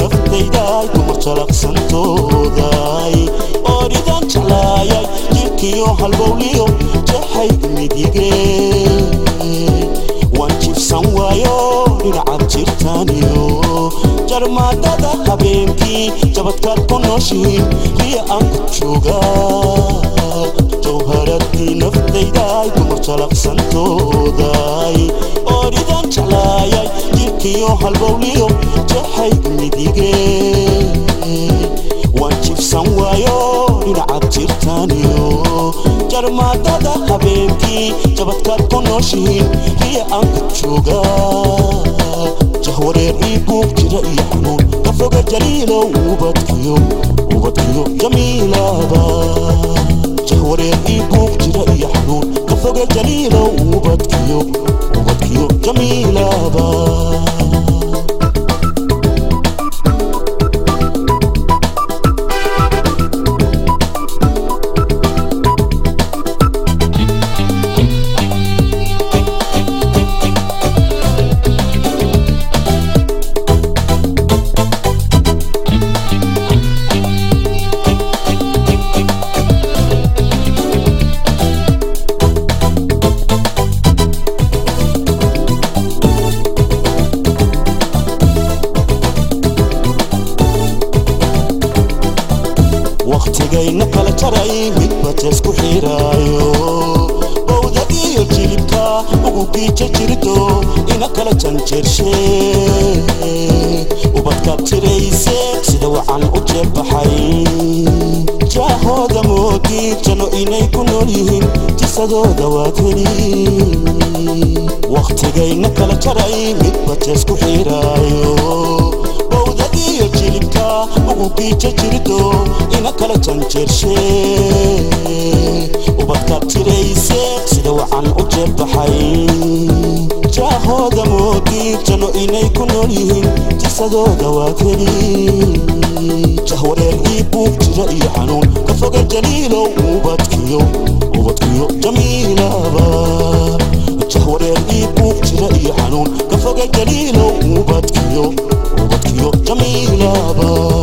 naftayday dumar jalaqsantooday ooridan jeclaayay jirkiyo halbowliyo jaxay midige waan jibsan waayo dhinacaad jirtaaniyo jarmaadada habeenkii jabadkaad ku nooshihiin riya aan ku joogaa jawharadii naftayday dumar jalaqsantooday ooridan jeclaayay jirkiyo halbowliyo jaxay midige waan jibsan waayo dhinacaad jirtaaniyo jarmaadada habeenkii jabadkaad ku nooshihiin riya aan ku joogaa jahwareer ii buuq jira iyo xanuun ka foga jaliilow ubadkiyo ubadkiyo jamiilaba jahwareer ii buuq jira iyo xanuun ka foga jaliilow ubadkiyo ubadkiyo jamiilaba wakhtigayna kala jaray midba teesku xiraayo bowda iyo jilibka ugu giija jirto ina kala janjeershe ubadkaad tirayse sida wacan u jeebbaxay jaahooda moodi jano inay ku nool yihiin jisadooda waad heli wakhtigayna kala jaray midba teesku xiraayo bowdadiyo jilibka ugu giija jirto ina kala janjeershe ubadkaad tirayse sida wacan u jeebbaxay jaahooda moodi jano inay ku nool yihiin jisadooda waad heli jahwareer ii buuq jira iyo xanuun ka foga jaliilow ubadkiyo ubadkiyo jamiilaba jahwareer ii buuq jira iyo xanuun ka foga jaliilow ubadkiyo ubadkiyo jamiilaba